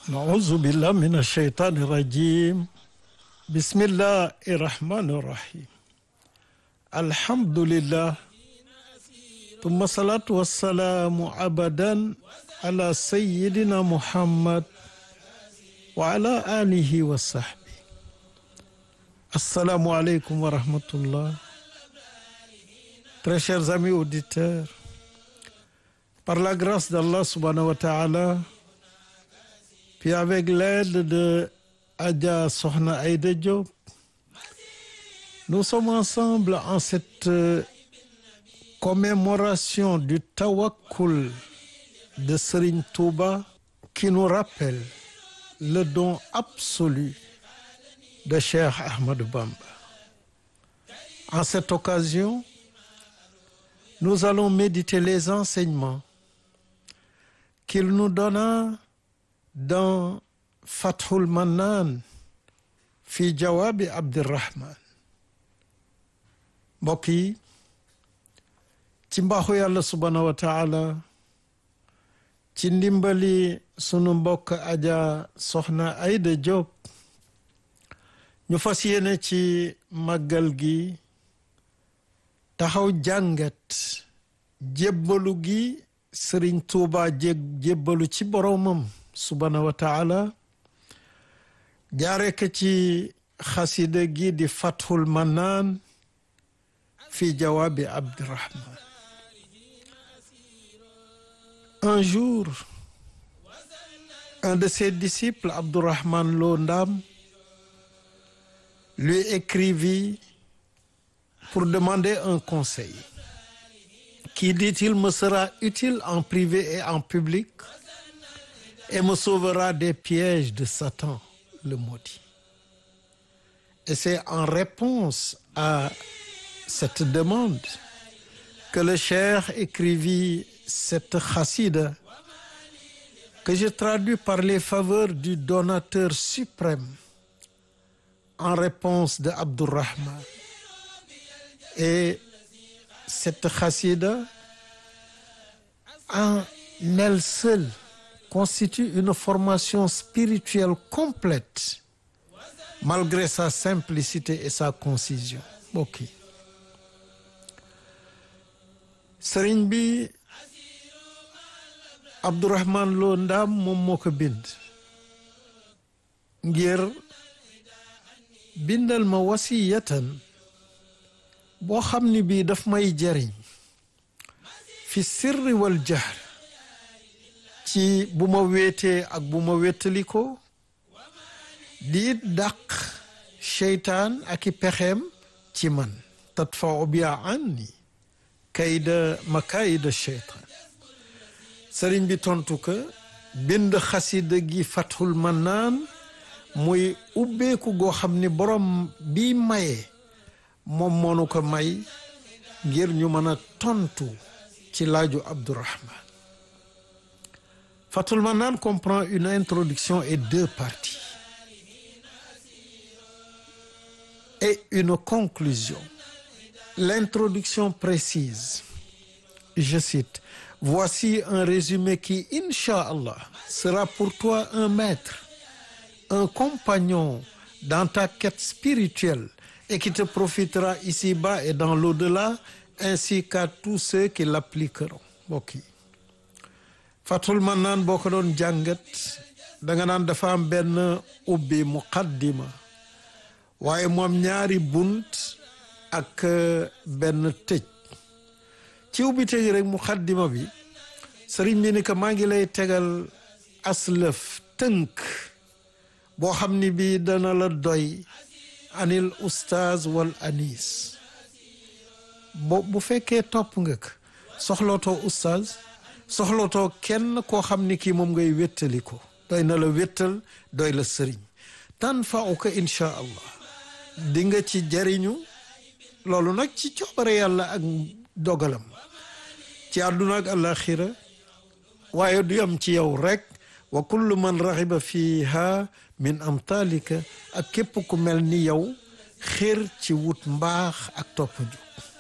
نعوذ بالله من الشيطان الرجيم بسم الله الرحمن الرحيم الحمد لله ثم الصلاة والسلام أبدا على سيدنا محمد وعلى آله وصحبه السلام عليكم ورحمة الله Très chers amis auditeurs, par la grâce d'Allah subhanahu wa ta'ala, puis avec l'aide de Adja Sohna Aïda Diop, nous sommes ensemble en cette commémoration du Tawakkul de Serigne Touba qui nous rappelle le don absolu de Cheikh Ahmed Bamba. En cette occasion, nous allons méditer les enseignements qu'il nous donna dans Fathul Mannan fi Jawabi Abdirrahman mbokk yi ci mbaaxu yàlla subhaanahu wa taala ci ndimbali sunu mbokk aja soxna Ayda Diop ñu fas yéene ci màggal gi taxaw jàngat jébbalu gi sëriñ tuuba jé jébbalu ci boroomam subhaanahu wa taala jaare ko ci xasida gi di fathul manaan fi jawaabi abdirahman un jour un de ses disciples abdourahman lo ndam lui écrivit pour demander un conseil qui dit-il me sera utile en privé et en public et me sauvera des pièges de Satan le maudit et c'est en réponse à cette demande que le cheikh écrivit cette chassida que je traduis par les faveurs du donateur suprême en réponse de Abdourahman et cette chassida en elle seule constitue une formation spirituelle complète malgré sa simplicité et sa concision mbokk yi sëriñ bi Abdourahman Lo Ndaam moom moo ko bind ngir bindal ma wasiyatan boo xam ni bii daf may jariñ fi sirri wal jahr ci bu ma wéetee ak bu ma wéttaliko di it dàq seytaan ak i pexeem ci man tadfau bia anni kayda makayida seytaan sëriñ bi tontu ko bind xasida gi fathul mannaan muy ubbeeku goo xam ni borom bi maye moom moonu ko may ngir ñu mën a tontu ci laaju Abdourahman Fathul Mannan comprend une introduction et deux parties et une conclusion l'introduction précise je cite voici un résumé qui inch'Allah sera pour toi un maître un compagnon dans ta quête spirituelle et qui te profitera ici-bas et dans l'au-delà ainsi qu'à tous ceux qui l'appliqueront mbokk yi Fathul Mannan boo ko doon jàngat danga naan dafa am benn ubbi muqaddima waaye moom ñaari bunt ak benn tëj ci ubbi tëj rek muqaddima bi sëriñ bi ni que maa ngi lay tegal aslëf tënk boo xam ni bii dana la doy anil oustaz wal anis bo bu fekkee topp nga ko soxlootoo oustaz soxlootoo kenn koo xam ni kii moom ngay wéttali ko doy na la wéttal doy la sëriñ tan fa uka incha allah di nga ci jariñu loolu nag ci coobare yàlla ak dogalam ci àdduna ak alaxira waaye du yam ci yow rek wa kullu man raxiba fiha min amtalika ak képp ku mel ni yow xër ci wut mbaax ak topp ju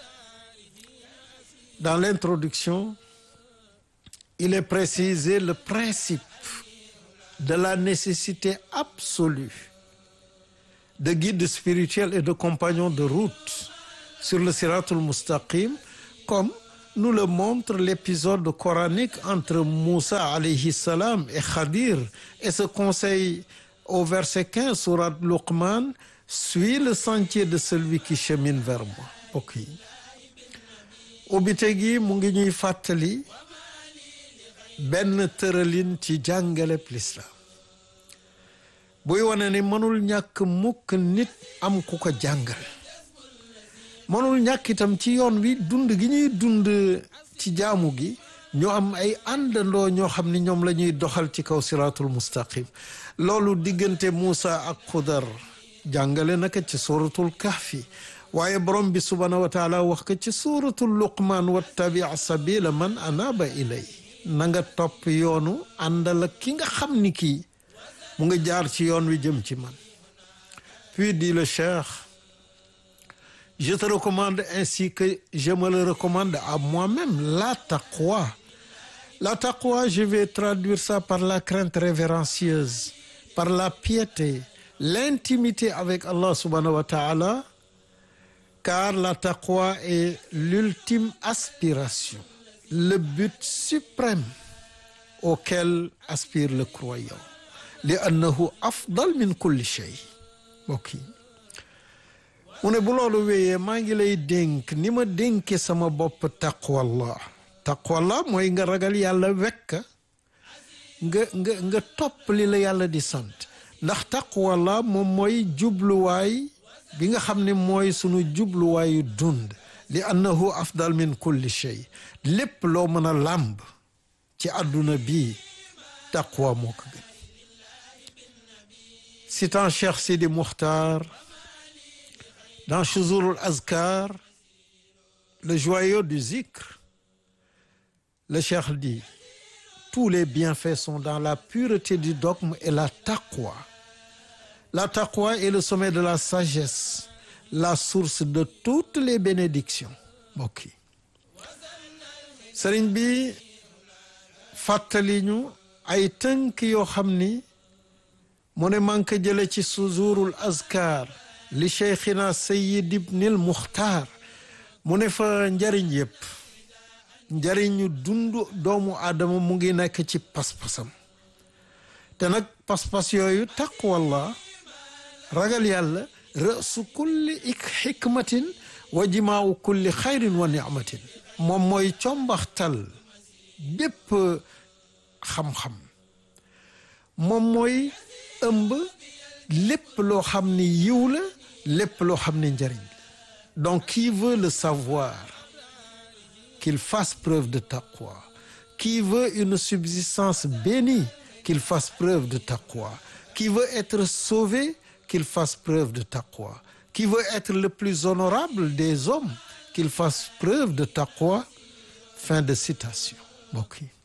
dans l'introduction il est précisé le principe de la nécessité absolue de guide spirituel et de compagnon de route sur le siratul mustaqim comme nous le montre l'épisode coranique entre Moussa alayhi salam et Khadir et ce conseil au verset 15 sourate Luqman suis le sentier de celui qui chemine vers moi ok ubbite gi mu ngi ñuy fàttali benn tëralin ci jàngaleb lislaam buy wane ni mënul ñàkk mukk nit am ku ko jàngal mënul ñàkk itam ci yoon wi dund gi ñuy dund ci jaamu gi ñu am ay àndandoo ñoo xam ni ñoom la ñuy doxal ci kaw siraatul mustaqim loolu diggante Muusa ak Xudar jàngale naka ci suratul kahfi waaye borom bi subhaanahu wa taala wax ko ci suratul luqman wattabi sabila man anaba ilay na nga topp yoonu àndal ak ki nga xam ni kii mu nga jaar ci yoon wi jëm ci man puis dit le cheikh je te recommande ainsi que je me le recommande à moi-même la taqwa la taqwa je vais traduire ça par la crainte révérencieuse par la piété l'intimité avec Allah subhanahu wa ta'ala car la taqwa est l'ultime aspiration le but suprême auquel aspire le croyant li annahu afdal min kulli shay mbokk yi mu ne bu loolu wéyee maa ngi lay dénk ni ma dénke sama bopp taqwallah taqwallah mooy nga ragal yàlla wekk nga nga nga topp li la yàlla di sant ndax taqwallah moom mooy jubluwaay bi nga xam ne mooy sunu jubluwaayu dund li annahu afdal min kulli shay lépp loo mën a làmb ci àdduna bii taqwa moo ko gën citant Cheikh Sidi Mukhtar dans Chouzourul Azkar le joyau du zikr le Cheikh dit tous les bienfaits sont dans la pureté du dogme et la taqwa la taqwa est le sommet de la sagesse la source de toutes les bénédictions mbokk yi sëriñ bi fàttali ñu ay tënk yoo xam ni mu ne man ko jële ci suzurul azkar li cheikhina sayid ibnil muxtaar mu ne fa njariñ yépp njariñu dund doomu aadama mu ngi nekk ci pas-pasam te nag pas-pas yooyu taqwallah ragal yàlla rësu kulli ik xikmatin wa jimaawu kulli xayrin wa nicmatin moom mooy combaxtal bépp xam-xam moom mooy ëmb lépp loo xam ni yiw la lépp loo xam ni njariñ la donc qui veut le savoir qu'il fasse preuve de taqwa qui veut une subsistance bénie qu'il fasse preuve de taqwa qui veut être sauvé qu'il fasse preuve de taqwa qui veut être le plus honorable des hommes qu'il fasse preuve de taqwa fin de citation mbokk yi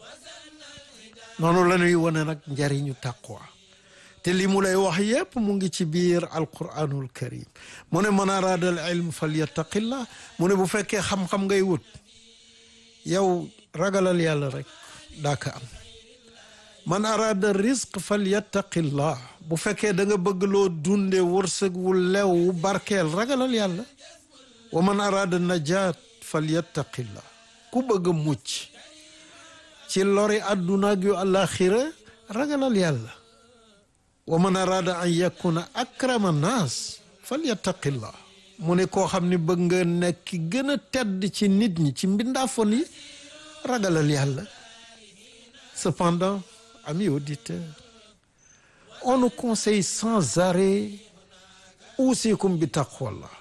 noonu la ñuy wane nag njariñu taqwa te li mu lay wax yépp mu ngi ci biir alquranul karim mu ne man araada al ilm falyattaqillah mu ne bu fekkee xam-xam ngay wut yow ragalal yàlla rek daa ka am man araada risq falyattaqillah bu fekkee da nga bëgg loo dunde wërsëg wu lew wu barkeel ragalal yàlla wa man araada najaat falyattaqillah ku bëgg a mucc ci lori àdduna ak yu àllaaxira ragalal yàlla wa man araada an yakuna akrama naas falyattaqillah mu ne koo xam ne bëgg nga nekk ki gën a tedd ci nit ñi ci mbindaafon yi ragalal yàlla cependant amis auditeurs on nous conseille sans arrêt usikum bi taqwallah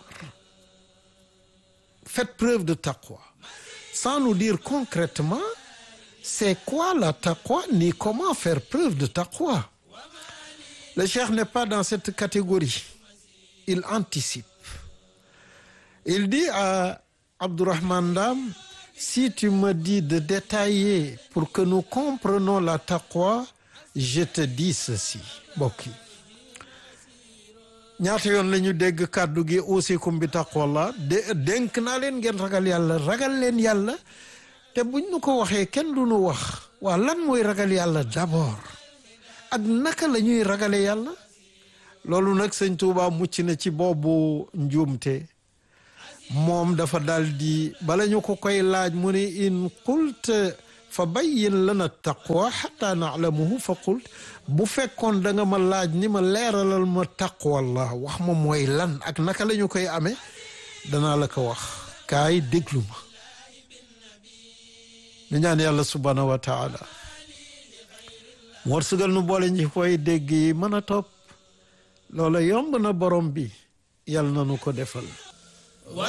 faites preuve de taqwa sans nous dire concrètement c'est quoi la taqwa ni comment faire preuve de taqwa le cheikh n'est pas dans cette catégorie il anticipe il dit à Abdourahmane Dam si tu me dis de détailler pour que nous comprenions la taqwa je te dis ceci mbokk yi ñaata yoon la ñu dégg kàddu gi usikum bi taqwallah de dénk naa leen ngeen ragal yàlla ragal leen yàlla te buñ nu ko waxee kenn du nu wax waa lan mooy ragal yàlla d'abord ak naka la ñuy ragale yàlla loolu nag sëñ Tuuba mucc na ci boobu njuumte moom dafa dal di bala ñu ko koy laaj mu ne in qult fa bayyin lana taqwa xata naalamuhu fa qult bu fekkoon da nga ma laaj ni ma leeralal ma taqwallah wax ma mooy lan ak naka la ñu koy amee danaa la ko wax kaay déglu ma ñu ñaan yàlla subhanahu wa taala wërsëgal nu boole ñi koy dégg yi mën a topp loola yomb na borom bi yàlla na nu ko defal